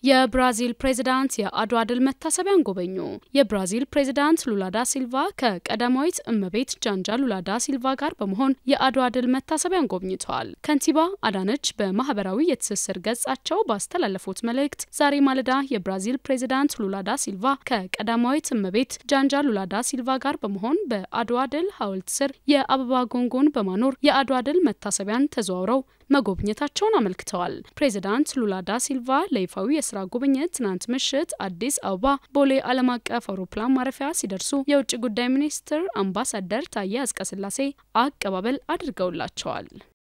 የብራዚል ፕሬዝዳንት የአድዋ ድል መታሰቢያን ጎበኙ። የብራዚል ፕሬዝዳንት ሉላ ዳ ሲልቫ ከቀዳማዊት እመቤት ጃንጃ ሉላ ዳ ሲልቫ ጋር በመሆን የአድዋ ድል መታሰቢያን ጎብኝተዋል። ከንቲባ አዳነች በማህበራዊ የትስስር ገጻቸው ባስተላለፉት መልእክት ዛሬ ማለዳ የብራዚል ፕሬዝዳንት ሉላ ዳ ሲልቫ ከቀዳማዊት እመቤት ጃንጃ ሉላ ዳ ሲልቫ ጋር በመሆን በአድዋ ድል ሐውልት ስር የአበባ ጎንጎን በማኖር የአድዋ ድል መታሰቢያን ተዘዋውረው መጎብኘታቸውን አመልክተዋል። ፕሬዚዳንት ሉላ ዳ ሲልቫ ለይፋዊ የስራ ጉብኝት ትናንት ምሽት አዲስ አበባ ቦሌ ዓለም አቀፍ አውሮፕላን ማረፊያ ሲደርሱ የውጭ ጉዳይ ሚኒስትር አምባሳደር ታዬ አጽቀሥላሴ አቀባበል አድርገውላቸዋል።